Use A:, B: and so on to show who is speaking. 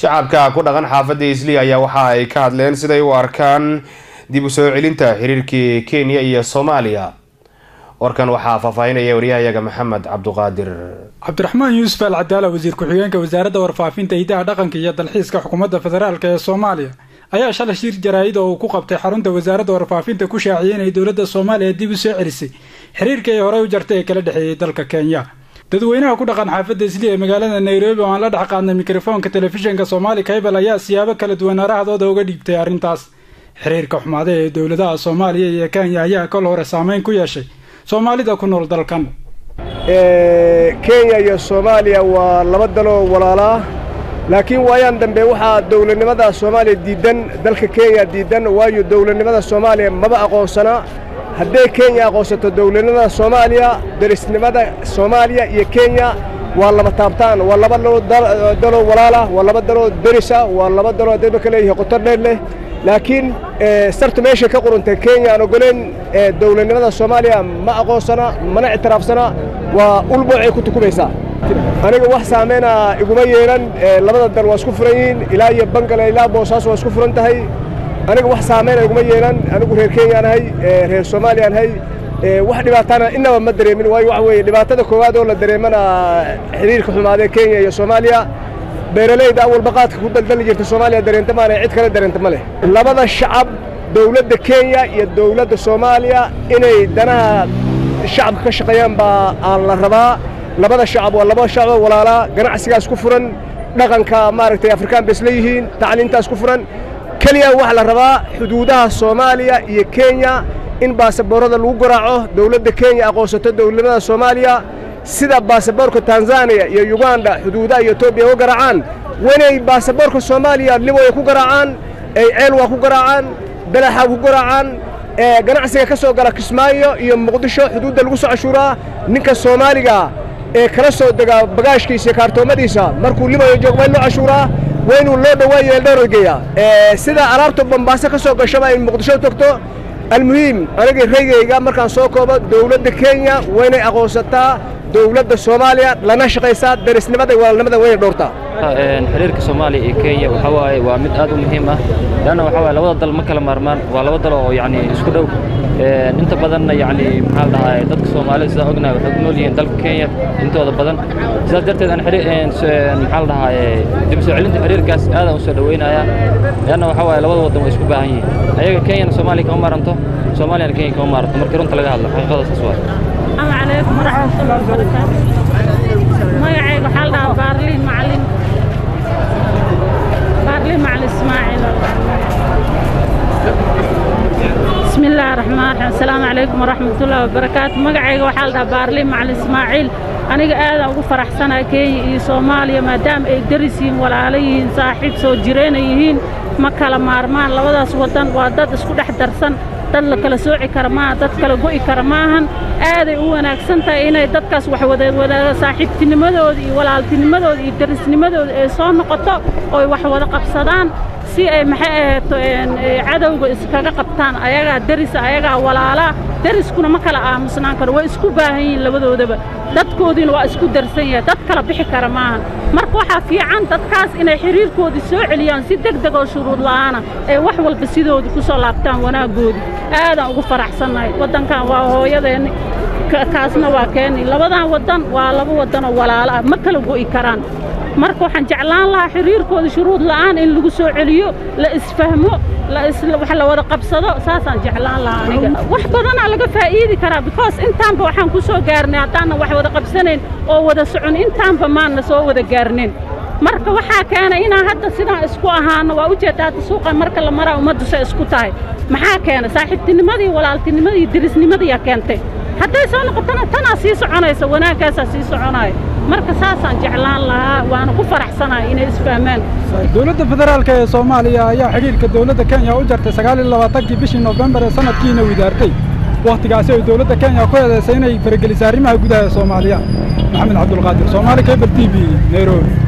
A: shacabka ku dhaqan xaafadda isli ayaa waxa ay ka hadleen siday u arkaan dib u soo celinta xiriirkii kenya iyo soomaaliya warkan waxaa faahfaahinaya waryahayaga maxamed cabduqaadir
B: cabdiraxmaan yuusuf al cadaala wasiir ku-xigeenka wasaaradda warfaafinta hidaha dhaqanka iyo dalxiiska xukuumadda federaalk ee soomaaliya ayaa shalay shir jaraa'id oo uu ku qabtay xarunta wasaaradda warfaafinta ku shaaciyay inay dowladda soomaaliya dib u soo celisay xiriirkii ay horey u jartay ee kala dhexeeyay dalka kenya dadweynaha ku dhaqan xaafadda isli ee magaalada nairobi oo aan la dhex qaadnay mikrofoonka telefishinka soomaali kaybal ayaa siyaabo kala duwan arahdooda uga dhiibtay arrintaas xiriirka xumaada ee dowladaha soomaaliya iyo kenya ayaa kol hore saameyn ku yeeshay soomaalida ku nool dalkan
C: kenya iyo soomaaliya waa laba daloo walaalaa laakiin waayaan dambe waxaa dowladnimada soomaaliya diiddan dalka kenya diiddan waayo dowladnimada soomaaliya maba aqoonsana hadday kenya aqoonsato dowladnimada soomaaliya derisnimada soomaaliya iyo kenya waa laba taabtaan waa laba daloo walaalah waa laba daloo derisa waa laba daloo dadba ka leeyahay qotor dheer leh laakiin sartu meeshay ka quruntay kenya aan ogoleen dowladnimada soomaaliya ma aqoonsana mana ictiraafsana waa ulboocay ku tukumaysaa aniga wax saameyna iguma yeelan labada dal waa isku furan yihiin ilaa iyo bangale ilaa boosaaso waa isku furan tahay aniga wax saameyna iguma yeelan anigu reer kenyaan ahay reer soomaaliyaan ahay wax dhibaatana inaba ma dareemin waayo waxa weeye dhibaatada koowaad oo la dareemana xiriirka xumaadee kenya iyo soomaaliya beeralayda awalba qaadka ku daldali jirta soomaaliya dareenta maana cid kale dareenta ma leh labada shacab dowladda kenya iyo dowladda soomaaliya inay danaha shacabka ka shaqeeyaan baa aan la rabaa labada shacab waa laba shacab walaalaa ganacsigaas ku furan dhaqanka maaragtay afrikaan bay isla yihiin tacliintaas ku furan keliya waxaa la rabaa xuduudaha soomaaliya iyo kenya in baasaboorada lagu garaaco dowladda kenya aqoonsato dowladnimada soomaaliya sida baasaboorka tanzaniya iyo uganda xuduudaha iyo etoobiya uga garaacaan wanay baasaboorka soomaaliya liboya ku garaacaan ay ceelwaa ku garaacaan balaxa ku garaacaan ganacsiga ka soo gala kismaayo iyo muqdisho xuduudda lagu soo cashuuraa ninka soomaaliga ee kala soo dega bagaashkiisa iyo kaartoomadiisa markuu liboya joogo waa in loo cashuuraa waa inuu loo dhawaayo eldhoorad geeya sida alaabta bambaaso ka soo gashaba in muqdisho togto almuhiim aniga raygayga markaan soo koobo dowladda kenya waa inay aqoonsataa dowladda soomaaliya lana shaqaysaa darisnimada iyo walaalnimada wayna dhowrtaa
D: xiriirka soomaaliya iyo kenya waxa waaye waa mid aad u muhiim ah leanna waxa waaye labada dal ma kala maarmaan waa laba dal oo yacni isku dhow inta badanna yacni maxaa la dhahaa dadka soomaalida sidaa ognahay waxay ku nool yihiin dalka kenya intooda badan sidaas darteed aan maxaa la dhahaa dib soo celinta xiriirkaas aadaan u soo dhaweynayaa leanna waxa waaye labada waddan way isku baahan yihiin ayaga kenyana soomaaliya kama maaranto soomaaliyana kenya kama maaranto markii runta laga hadlo xaqiiqada saas waaye
E: السلام عليكم ورحمة الله وبركاته magacayga waxaa la dhahaa baarliin macalin baarliin macalin ismaaciil بسم الله الرحمن الرحيم السلام عليكم ورحمة الله وبركاته magacayga waxaa la dhahaa baarliin macalin ismaaciil aniga aadaan ugu faraxsanahay kenya iyo soomaaliya maadaama ay daris yihiin walaalo yihiin saaxiib soo jireena yihiin ma kala maarmaan labadaas waddan waa dad isku dhex darsan dad la kala sooci kara maaha dad kala go'i kara maahan aaday u wanaagsan tahay inay dadkaas wax wadawadaaga saaxiibtinimadooda iyo walaaltinimadooda iyo darisnimadooda ay soo noqoto ooy wax wada qabsadaan si ay maxay ahaato cadowga iskaga qabtaan ayagaa derisa ayagaa walaalaa deriskuna ma kala aamusnaan karo way isku baahan yihiin labadoodaba dadkoodiina waa isku darsan yahay dad kala bixi kara maahan marka waxaa fiican dadkaas inay xiriirkoodii soo celiyaan si deg deg oo shuruud la'aana ee wax walba sidooda ku soo laabtaan wanaaggoodii aadaan ugu faraxsannahay waddankan waa hooyadeenni kaasna waa keeni labadan waddan waa laba waddan oo walaalo ah ma kala go'i karaan marka waxaan jeclaan lahaa xiriirkooda shuruud la'aan in lagu soo celiyo la isfahmo wax la wada qabsado saasaan jeclaan lahaa aniga wax badanaa laga faa'iidi karaa because intaanba waxaan ku soo gaarnay haddaanan wax wada qabsanayn oo wada socon intaanba maanna soo wada gaarnin marka waxaa keenay inaan hadda sidaan isku ahaano waa ujeedda hadda suuqa marka la maraa ummaddu say isku tahay maxaa keenay saaxiibtinimadii walaaltinimadii derisnimadiiyaa keentay hadday soo noqotona tanaa sii soconaysa wanaaggaasaa sii soconaya marka saasaan jeclaan lahaa waana ku faraxsanahay inay isfahmaan
B: dowladda federaalk ee soomaaliya ayaa xidhiirka dowladda kenya u jartay sagaal iyo labaatankii bishii noofembar ee sanadkiina widaartay wakhtigaasi ay dowladda kenya ku eedaysay inay faragelisay arrimaha gudaha ee soomaaliya maxamed cabdulqaadir soomaali cable t v nairobi